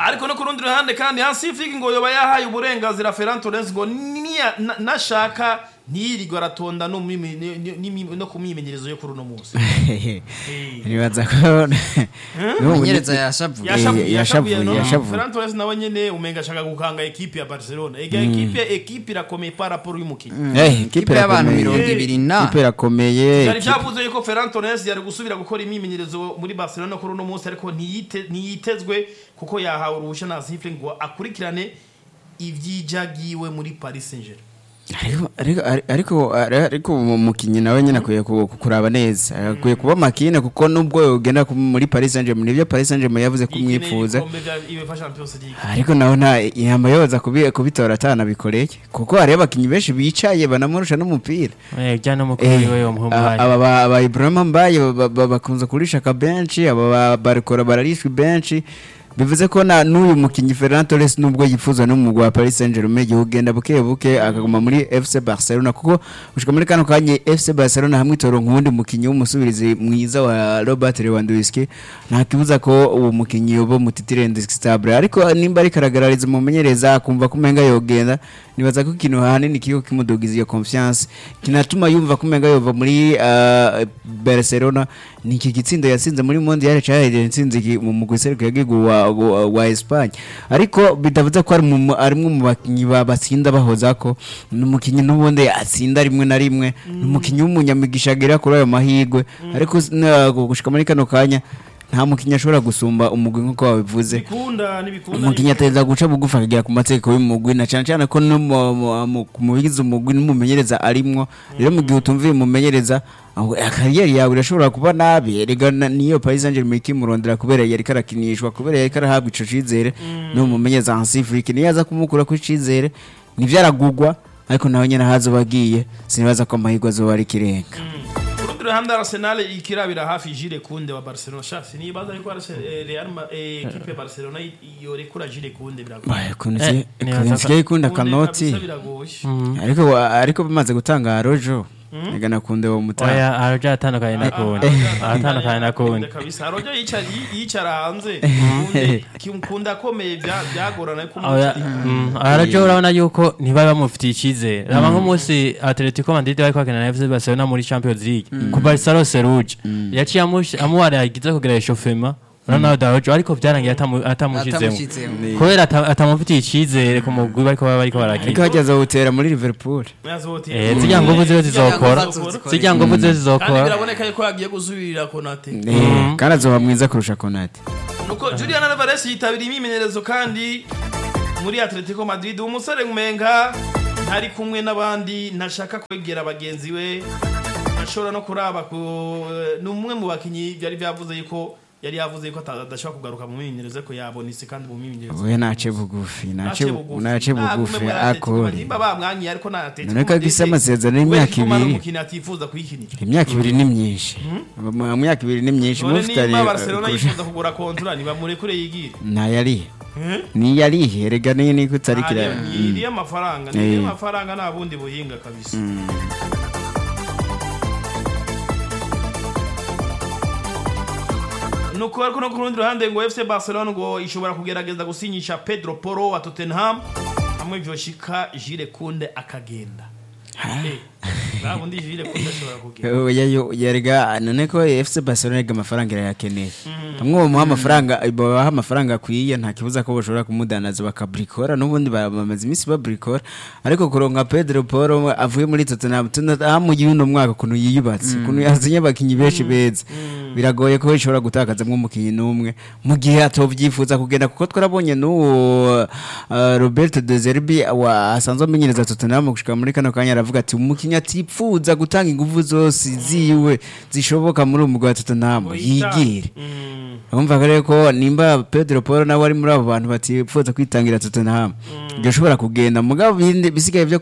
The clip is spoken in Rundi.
ariko no ku rundi ruhande kandi hasi figi ngo yoba yahaye uburenganzira Ferran Torres ngo niya- na- nashaka ntiyirirwe aratonda no mu mimi- ni- ni- ni- no ku myimenyerezo yo kuri uno munsi nibaza ko n'ubu Menyereza yashavuye. yashavuye Eh, yashavuye yashavuye, no yashavuye. Ferran Torres nawe nyene umenga ashaka gukanga ekipe ya Barcelona ega ekipe ekipe irakomeye par rapport y'umukinnyi Eh, Ikipe y'abantu irakomeye. mirongo ibiri na Ikipe irakomeye byari ikipe- byavuze yuko Ferran Torres yari gusubira gukora imyimenyerezo muri Barcelona kuri uno munsi ariko ntiyite- ntiyitezwe kuko yahawe uruhushya na Sifle ngo akurikirane ibyijagiwe muri Paris Saint-Germain ariko ariko ariko ariko umukinnyi nawe nyine akwiye ku- kuraba neza akwiye kuba makine kuko nubwo yogenda ku- muri Paris Saint-Germain nibyo Paris Saint-Germain yavuze ko umwifuza ibikombe bya UEFA Champions League ariko nawe nta yamba yoza kubi- kubitora atanabikoreye kuko hariyo abakinnyi benshi bicaye banamurusha n'umupira Eh, jya n'umukuru Eh, wiwe bamuha aba umwanya aba ba- ba Ibrahima Mbaye ba- ba- bakunze kurisha ka benshi aba ba- barikora bararishwa benshi bivuze ko na n'uyu mukinnyi Ferran Torres nubwo yifuza n'umugwa wa Paris Saint-Germain igihe ugenda buke buke akaguma muri FC Barcelona kuko ushika muri kano kanya FC Barcelona hamwe itoro nk'undi mukinnyi w'umusubirizi mwiza wa Robert Lewandowski nta kibuza ko uwo mukinnyi yoba mutitire indiskutable ariko nimba ariko aragaragariza umumenyereza akumva ko umenga yogenda nibaza ko ikintu hanini kiko kimudugiza iyo confiance kinatuma yumva ko umenga yova muri uh, Barcelona ni iki gitsindo yasinze muri Mondial cyahereye intsinzi ki- mu mugwi seruko yagigu wa, wa, wa Espagne ariko bidavuze ko ari mu ari mu bakinyi ba- batsinda bahoza ko n'umukinyi n'ubundi atsinda rimwe na rimwe n'umukinyi w'umunyamigisha agera kuri ayo mahirwe ariko s- na- gushika muri kano kanya nta mukinyi ashobora gusumba umugwi nk'uko wabivuze bikunda nibikunda umukinnyi ateza guca bugufi akagera ku mategeko y'umugwi na cyane cyane ko no mu- mu- mu- mu bigize umugwi n'umumenyereza arimwo rero mu gihe utumviye umumenyereza aho kariyeri yawe irashobora kuba nabi erega na- niyo Paris Saint-Germain ikimurondera kubera yari karakinishwa kubera yari karahabwa ico cizere n'umumenyereza Hansi Flick niyo aza kumukura ku cizere nivyo aragugwa ariko nawe nyene hazoba agiye sinibaza ko amahirwe azoba ari ikirenga ku rundi ruhande Arsenal ikirabira hafi Jules Kounde wa Barcelona shasi nibaza yuko Arse- eh, Real Ma- eh, ekipe ya Barcelona yorekura Jules Kounde biragoye Bae, kunzi Eh, nibaza kunzi ko- ikunda Kounde kanoti kabisa biragoye ariko ariko bimaze gutanga rojo ega nakunde wo mutanga oya araja atandukanye na kundi atandukanye na kundi kabisa rojo yicara yicara hanze Kounde Kounde akomeye bya- byagorana ko oya mm, araja urabona yuko ntibari bamufitiye icyizere raba nk'umunsi atletico madrid bari kwakina na fc barcelona muri champions league ku barcelona seruje yaciye amush- amuwaragiza kugira eshofema ronaldo araja ariko byarangiye atamu- atamushizemo atamushyizemo kubera ata- atamufitiye icyizere ku mugwi bariko baba bariko ariko barakina hageze awutera muri Liverpool Eh, zirya nguvu ziwe zizokora zirya nguvu ziwe kandi zizokora biraboneka yuko yagiye gusubirira Konate Eh, kandi azoba mwiza kurusha Konate nuko Julian Alvarez yitabiriye imyimenyerezo kandi muri Atletico Madrid umusore ngumenga ntari kumwe n'abandi ntashaka kwegera bagenzi we ashobora no kuraba ku ni umwe mu bakinyi byari byavuze yuko yari yavuze yuko ata- adashobora kugaruka mu myimenyerezo ko yabonetse kandi mu myimenyerezo we nace bugufi nace Nace bugufi. nace Nagume bugufi muri Atletico Madrid. akore nimba bamwanyiye ariko na Atletico None ko Madrid, agise amasezerano y'imyaka kubera ko ari ibiri. umukinnyi atifuza kuyikinira imyaka ibiri ni myinshi mu myaka ibiri ni myinshi none mufite nimba Barcelona yifuza kugura kontura nibamurekure yigire ntayarihe niyarihe rega niyo niko utarikira iriya amafaranga Eh. iriya amafaranga nta bundi buhinga kabisa nuko ariko no ku rundi ruhande ngo FC Barcelona ngo ishobora kugerageza gusinyisha Pedro Porro wa Tottenham hamwe vyoshika Jules Kounde akagenda Eh, nta bundi Jules Kounde ashobora kugenda oya yo yarega none ko FC Barcelona rega amafaranga irayakeneye hamwe bamuha amafaranga babaha amafaranga akwiye nta kibuza ko bashobora kumudanaza bakabrikora n'ubundi ba- bamaze iminsi babrikora ariko kuronka Pedro Porro avuye muri Tottenham tunamugiye uno mwaka ukuntu yiyubatse ukuntu yazinye abakinyi benshi beza biragoye ko ishobora gutakazamwo umukinyi n'umwe mu gihe atovyifuza kugenda kuko twarabonye n'uwo uh, Roberto De Zerbi wa asanzwe amenyereza Tottenham gushika muri kano kanya aravuga ati umukinyi atipfuza gutanga ingufu zose ziwe zishoboka muri umugwi wa Tottenham yigire Mm. urumva rero ko nimba Pedro Porro nawe ari muri abo bantu batifuza kwitangira Tottenham gashobora kugenda mugabo ibindi bisigaye byo